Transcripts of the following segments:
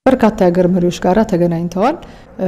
በርካታ የሀገር መሪዎች ጋር ተገናኝተዋል።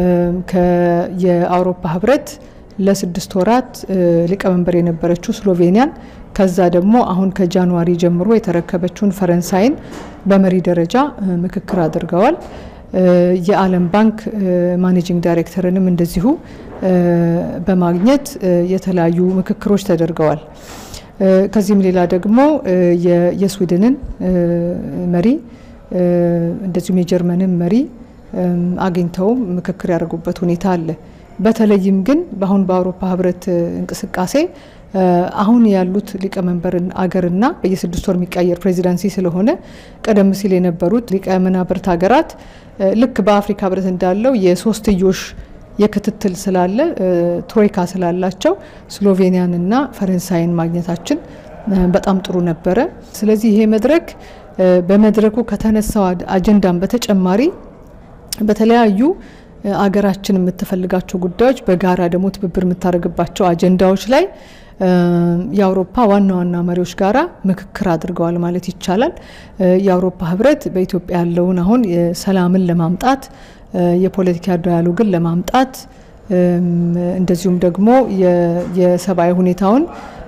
የአውሮፓ ህብረት ለስድስት ወራት ሊቀመንበር የነበረችው ስሎቬኒያን ከዛ ደግሞ አሁን ከጃንዋሪ ጀምሮ የተረከበችውን ፈረንሳይን በመሪ ደረጃ ምክክር አድርገዋል። የዓለም ባንክ ማኔጂንግ ዳይሬክተርንም እንደዚሁ በማግኘት የተለያዩ ምክክሮች ተደርገዋል። ከዚህም ሌላ ደግሞ የስዊድንን መሪ እንደዚሁም የጀርመንን መሪ አግኝተው ምክክር ያደርጉበት ሁኔታ አለ። በተለይም ግን በአሁን በአውሮፓ ህብረት እንቅስቃሴ አሁን ያሉት ሊቀመንበርን አገርና በየስድስት ወር የሚቀየር ፕሬዚዳንሲ ስለሆነ ቀደም ሲል የነበሩት ሊቀመናብርት ሀገራት ልክ በአፍሪካ ህብረት እንዳለው የሶስትዮሽ የክትትል ስላለ ትሮይካ ስላላቸው ስሎቬኒያንና ፈረንሳይን ማግኘታችን በጣም ጥሩ ነበረ። ስለዚህ ይሄ መድረክ በመድረኩ ከተነሳው አጀንዳም በተጨማሪ በተለያዩ አገራችን የምትፈልጋቸው ጉዳዮች በጋራ ደግሞ ትብብር የምታደርግባቸው አጀንዳዎች ላይ የአውሮፓ ዋና ዋና መሪዎች ጋራ ምክክር አድርገዋል ማለት ይቻላል። የአውሮፓ ህብረት በኢትዮጵያ ያለውን አሁን ሰላምን ለማምጣት የፖለቲካ ዳያሎግን ለማምጣት እንደዚሁም ደግሞ የሰብአዊ ሁኔታውን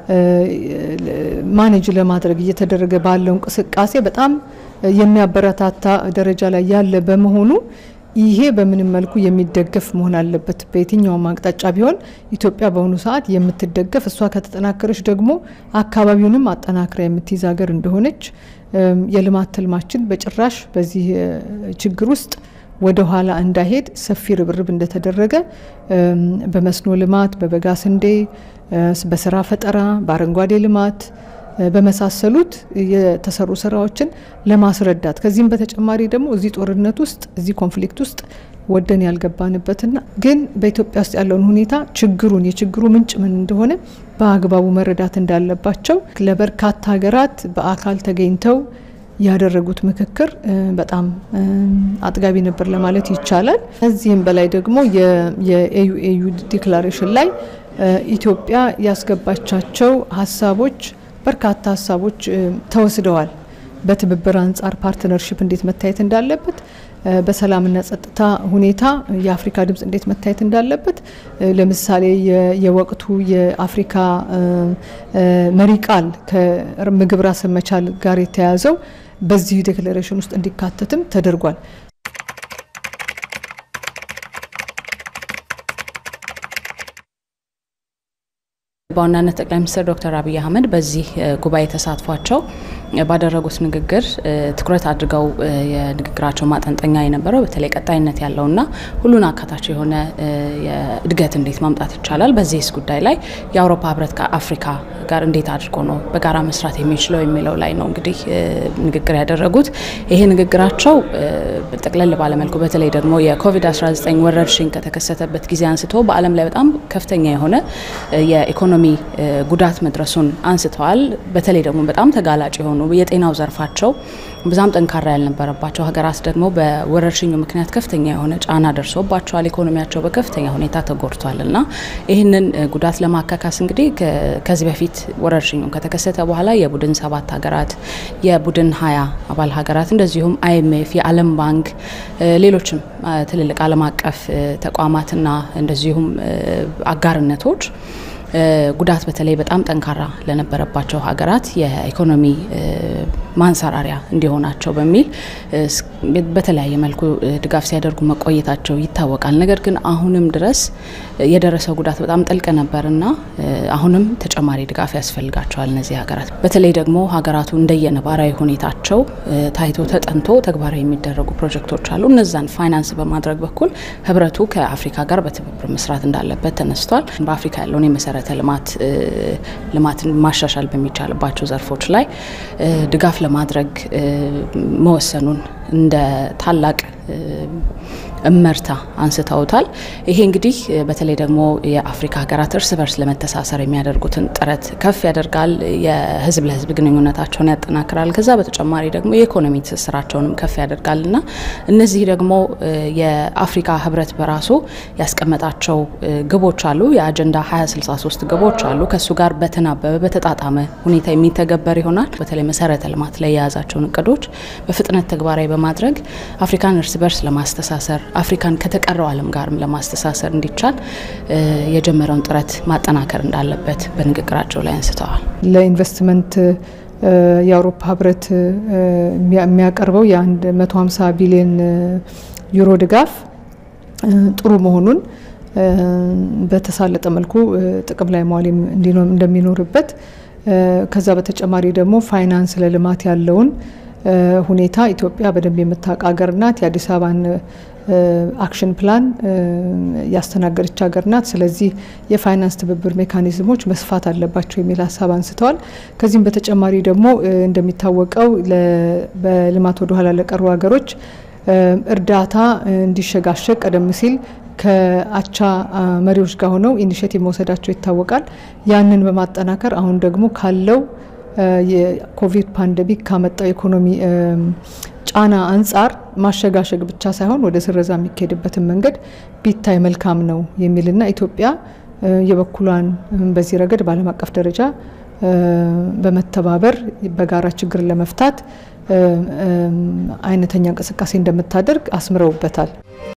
ማኔጅ ለማድረግ እየተደረገ ባለው እንቅስቃሴ በጣም የሚያበረታታ ደረጃ ላይ ያለ በመሆኑ ይሄ በምንም መልኩ የሚደገፍ መሆን አለበት። በየትኛውም አቅጣጫ ቢሆን ኢትዮጵያ በአሁኑ ሰዓት የምትደገፍ እሷ ከተጠናከረች ደግሞ አካባቢውንም አጠናክራ የምትይዝ ሀገር እንደሆነች የልማት ትልማችን በጭራሽ በዚህ ችግር ውስጥ ወደ ኋላ እንዳይሄድ ሰፊ ርብርብ እንደተደረገ በመስኖ ልማት፣ በበጋ ስንዴ፣ በስራ ፈጠራ፣ በአረንጓዴ ልማት በመሳሰሉት የተሰሩ ስራዎችን ለማስረዳት ከዚህም በተጨማሪ ደግሞ እዚህ ጦርነት ውስጥ እዚህ ኮንፍሊክት ውስጥ ወደን ያልገባንበትና ግን በኢትዮጵያ ውስጥ ያለውን ሁኔታ ችግሩን የችግሩ ምንጭ ምን እንደሆነ በአግባቡ መረዳት እንዳለባቸው ለበርካታ ሀገራት በአካል ተገኝተው ያደረጉት ምክክር በጣም አጥጋቢ ነበር ለማለት ይቻላል። ከዚህም በላይ ደግሞ የኤዩ ኤዩ ዲክላሬሽን ላይ ኢትዮጵያ ያስገባቻቸው ሀሳቦች በርካታ ሀሳቦች ተወስደዋል። በትብብር አንጻር ፓርትነርሽፕ እንዴት መታየት እንዳለበት፣ በሰላምና ጸጥታ ሁኔታ የአፍሪካ ድምፅ እንዴት መታየት እንዳለበት፣ ለምሳሌ የወቅቱ የአፍሪካ መሪ ቃል ከምግብ ራስን መቻል ጋር የተያያዘው በዚህ ዴክሌሬሽን ውስጥ እንዲካተትም ተደርጓል። በዋናነት ጠቅላይ ሚኒስትር ዶክተር አብይ አህመድ በዚህ ጉባኤ ተሳትፏቸው ባደረጉት ንግግር ትኩረት አድርገው የንግግራቸው ማጠንጠኛ የነበረው በተለይ ቀጣይነት ያለውና ሁሉን አካታች የሆነ እድገት እንዴት ማምጣት ይቻላል፣ በዚህስ ጉዳይ ላይ የአውሮፓ ህብረት ከአፍሪካ ጋር እንዴት አድርጎ ነው በጋራ መስራት የሚችለው የሚለው ላይ ነው እንግዲህ ንግግር ያደረጉት። ይሄ ንግግራቸው ጠቅለል ባለመልኩ በተለይ ደግሞ የኮቪድ-19 ወረርሽኝ ከተከሰተበት ጊዜ አንስቶ በዓለም ላይ በጣም ከፍተኛ የሆነ የኢኮኖሚ ጉዳት መድረሱን አንስተዋል። በተለይ ደግሞ በጣም ተጋላጭ የሆኑ የጤናው ዘርፋቸው ብዛም ጠንካራ ያልነበረባቸው ሀገራት ደግሞ በወረርሽኙ ምክንያት ከፍተኛ የሆነ ጫና ደርሶባቸዋል። ኢኮኖሚያቸው በከፍተኛ ሁኔታ ተጎድቷል እና ይህንን ጉዳት ለማካካስ እንግዲህ ከዚህ በፊት ወረርሽኙ ከተከሰተ በኋላ የቡድን ሰባት ሀገራት የቡድን ሀያ አባል ሀገራት እንደዚሁም አይኤምኤፍ፣ የዓለም ባንክ፣ ሌሎችም ትልልቅ ዓለም አቀፍ ተቋማትና እንደዚሁም አጋርነቶች ጉዳት በተለይ በጣም ጠንካራ ለነበረባቸው ሀገራት የኢኮኖሚ ማንሰራሪያ እንዲሆናቸው በሚል በተለያየ መልኩ ድጋፍ ሲያደርጉ መቆየታቸው ይታወቃል። ነገር ግን አሁንም ድረስ የደረሰው ጉዳት በጣም ጥልቅ ነበርና አሁንም ተጨማሪ ድጋፍ ያስፈልጋቸዋል እነዚህ ሀገራት። በተለይ ደግሞ ሀገራቱ እንደየነባራዊ ሁኔታቸው ታይቶ ተጠንቶ ተግባራዊ የሚደረጉ ፕሮጀክቶች አሉ። እነዛን ፋይናንስ በማድረግ በኩል ህብረቱ ከአፍሪካ ጋር በትብብር መስራት እንዳለበት ተነስቷል። በአፍሪካ ያለውን የመሰረተ ልማት ልማትን ማሻሻል በሚቻልባቸው ዘርፎች ላይ ድጋፍ ለማድረግ መወሰኑን እንደ ታላቅ እመርታ አንስተውታል። ይሄ እንግዲህ በተለይ ደግሞ የአፍሪካ ሀገራት እርስ በርስ ለመተሳሰር የሚያደርጉትን ጥረት ከፍ ያደርጋል። የህዝብ ለህዝብ ግንኙነታቸውን ያጠናክራል። ከዛ በተጨማሪ ደግሞ የኢኮኖሚ ትስስራቸውንም ከፍ ያደርጋል እና እነዚህ ደግሞ የአፍሪካ ህብረት በራሱ ያስቀመጣቸው ግቦች አሉ። የአጀንዳ 2063 ግቦች አሉ። ከእሱ ጋር በተናበበ በተጣጣመ ሁኔታ የሚተገበር ይሆናል። በተለይ መሰረተ ልማት ላይ የያዛቸውን እቅዶች በፍጥነት ተግባራዊ በማድረግ አፍሪካን እርስ በርስ ለማስተሳሰር አፍሪካን ከተቀረው ዓለም ጋርም ለማስተሳሰር እንዲቻል የጀመረውን ጥረት ማጠናከር እንዳለበት በንግግራቸው ላይ አንስተዋል። ለኢንቨስትመንት የአውሮፓ ህብረት የሚያቀርበው የ150 ቢሊዮን ዩሮ ድጋፍ ጥሩ መሆኑን በተሳለጠ መልኩ ጥቅም ላይ መዋል እንደሚኖርበት ከዛ በተጨማሪ ደግሞ ፋይናንስ ለልማት ያለውን ሁኔታ ኢትዮጵያ በደንብ የምታውቅ ሀገር ናት። የአዲስ አበባን አክሽን ፕላን ያስተናገደች ሀገር ናት። ስለዚህ የፋይናንስ ትብብር ሜካኒዝሞች መስፋት አለባቸው የሚል ሀሳብ አንስተዋል። ከዚህም በተጨማሪ ደግሞ እንደሚታወቀው በልማት ወደ ኋላ ለቀሩ ሀገሮች እርዳታ እንዲሸጋሸግ ቀደም ሲል ከአቻ መሪዎች ጋር ሆነው ኢኒሽቲቭ መውሰዳቸው ይታወቃል። ያንን በማጠናከር አሁን ደግሞ ካለው የኮቪድ ፓንደሚክ ካመጣው ኢኮኖሚ ጫና አንጻር ማሸጋሸግ ብቻ ሳይሆን ወደ ስረዛ የሚካሄድበትን መንገድ ቢታይ መልካም ነው የሚልና ኢትዮጵያ የበኩሏን በዚህ ረገድ በዓለም አቀፍ ደረጃ በመተባበር በጋራ ችግርን ለመፍታት አይነተኛ እንቅስቃሴ እንደምታደርግ አስምረውበታል።